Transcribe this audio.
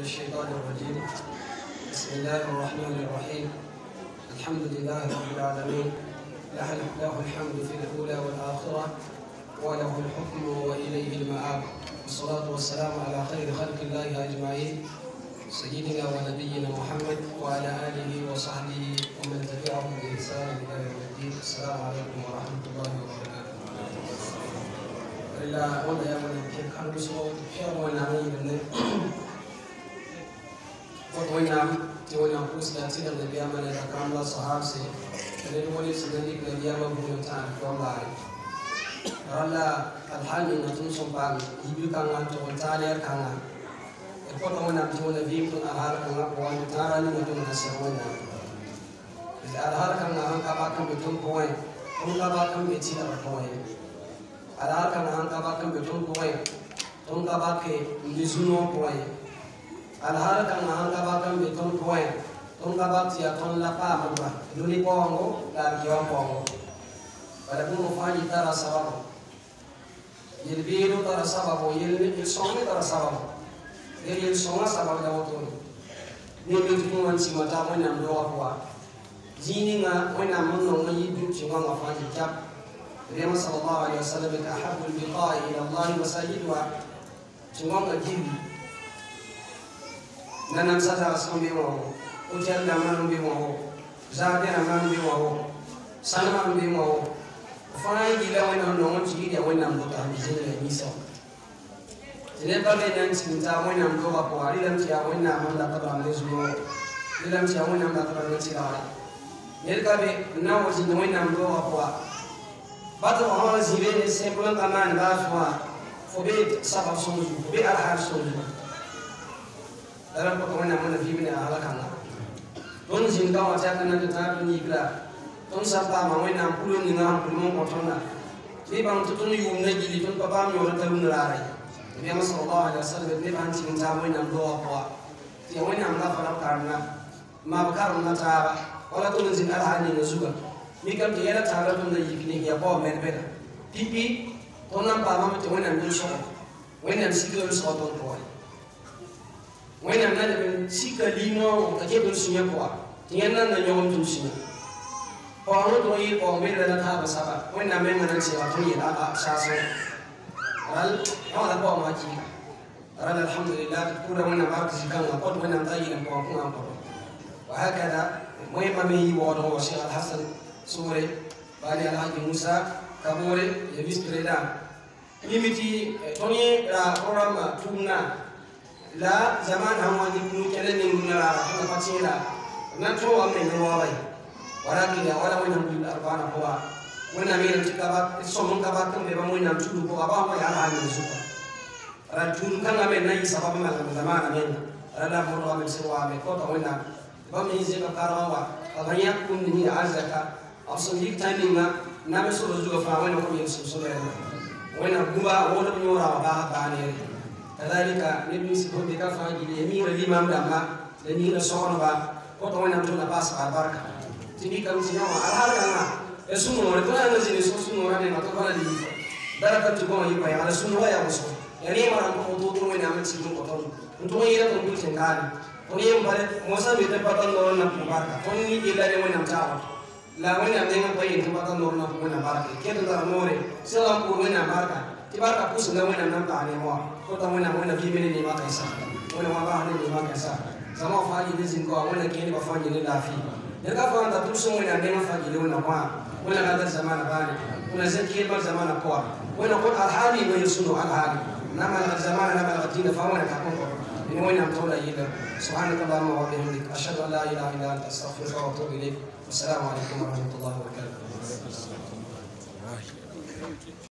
الشيطان الرجيم بسم الله الرحمن الرحيم الحمد لله رب العالمين له له الحمد في الأولى والآخرة وله الحكم وإليه المآب والصلاة والسلام على خير خلق الله أجمعين سيدنا ونبينا محمد وعلى آله وصحبه ومن تبعهم بإحسان إلى يوم الدين السلام عليكم ورحمة الله وبركاته illa wanda ya mana ke kan so fiye wani hanyar da ne wata wani ti wani kusa da ti da da biya mana da kan la sahab se da ne wani su da dik da biya ma bu ta ko ba ralla alhali na tun sun ba yibi kan an to ta ne kan an e ko to wani ti wani bi kun a har kan ko wani tara ni na tun da sai wani da har kan an ka ba kan mutum ko wani kun ka ba kan bai ci da ko wani ala kana an kaba kan be ton koy ton kaba ke lizuno koy ala har kana an kaba kan be ton koy ton kaba ti ton la pa ma luni pongo la yo pongo wala kun fani tara sababu yel biru tara sababu yel il songi tara sababu yel il songa sababu da woto ni mi tun wan si mata mo nam do wa jini nga mo nam no ngi du ci nga fani cap النبي صلى الله عليه وسلم أحب البقاء إلى الله مساجدها تمام الجن ننام ستا أسكم بيمه وجل من بيمه زادنا من بيمه سلمان بيمه فاي جل وين نوم تيجي وين نام بطه بيجي لنيسا tene ba be nan sin ta wani am doga ko ari lam tiya wani am da ka ba ne zuwa lam tiya wani am da ka ba ne tiya ne ka be na wajin wani am doga ko bato hɔn zibe ne sɛnkulan ka maan baa fua fo be sabab sõngu fo be alhaal sõngu dara ko wẽnnaam wẽna vɩɩm ne a halkãnga tõnd zĩnd ka wã tɩ a ka na tɩ tãag tɩ yikra tõnd sã paama wẽnnaam pulum ninga sẽn pulum n kõ tõnda tɩ y bãng tɩ tõnd yʋʋm na gili tõnd pa paam yõor t'a rũnd raara ye nabiyama salallahu alih wasalam d nebã sẽn tɩg n taab wẽnnaam doogã pʋga tɩ ya wẽnnaam la fa la b karemda maab karemda taaba wala tõnd n zĩnd alhaal ninga zugã mi kam ti yɛla taara tʋmda yik ne ya bao mɛd bɛda pipi tõnd na n paamame tɩ wẽnnaam yʋl-sõgɔ wẽnnaam sika yʋl-sɔgɔ tõnd pʋgẽ wẽnnaam na leb n sika limoogo ka ket n sũyã pʋga tɩ yẽnd nan na yõgem tʋm sũyã paoongẽ tɩ yɩl paoong bẽdra la taaba saba wẽnnaam mengã na n tɩga tõnd yel saasẽ ral wãla paoongã kiiga ral alhamdulillah tɩ pʋʋda wẽnnaam bark zikãngã kõt wẽnnaam t'a yɩl n paoong kũngã n kõto wa hakada wẽma me yɩ waoodg wa shekh alhasan sore bani alhaji musa kabore ya vice président mimiti toni ra programme tumna la zaman hamwani kunu kele ni nguna la kuna patila na to wa me no wa wala kila wala wena bil arbana kwa wena mira tikaba somun kaba kan be ba mo na tudu ko ba mo ya ha ni zuka ra tun kan ga me na yi sababu ma la zaman me ra la mo wa me sirwa me ko to wena ba me yi ka karawa ka ya kun ni arzaka aso yik tani nga na be so zuga fa wena ko yin so so le wena guba wona bi nyora ba ba ne kadhalika ne bi si ko be ka fa gi ne mi ra limam da ma ne ni na so ba ko to wena to na ba sa barka tini kam si na al har kana e suno ne to na zini so suno ne ma to bana di daraka to ko yi pa ya suno ya so ya ne ma ko to to wena ma ci ko to to yi ra to bi tin kali to ne mbare mo sa be te patan no na barka to ni ila ne wena ta la wẽnnaam nengã pa yel tɩ bata noor na wẽnna barke ket n tara noore sẽga n pʋʋr wẽnnaam barka tɩ barka pʋsẽnga wẽnnaam na n paag ne wã kota wẽnnaam wẽnna vɩɩme ne neemã kãensa wẽnna wã baas ne neemã kãensa zãma wã fãa yɩl zĩnd ka wẽnna kẽedbã fãa yel ne laafɩ ned ka fãa n ta tʋb sẽn wẽnnaam nengã fãa yel wẽnna kõ wẽnna ka dar zamana baane wẽnna zẽn keedbã zamana pʋga wẽnna kõt alhaali wa yel sũno alhaali na malg zamana na malg dĩinã fãa wẽnna ka kõn من وين عم تولى يلا سبحانك اللهم وبحمدك اشهد ان لا اله الا انت استغفرك واتوب اليك والسلام عليكم ورحمه الله وبركاته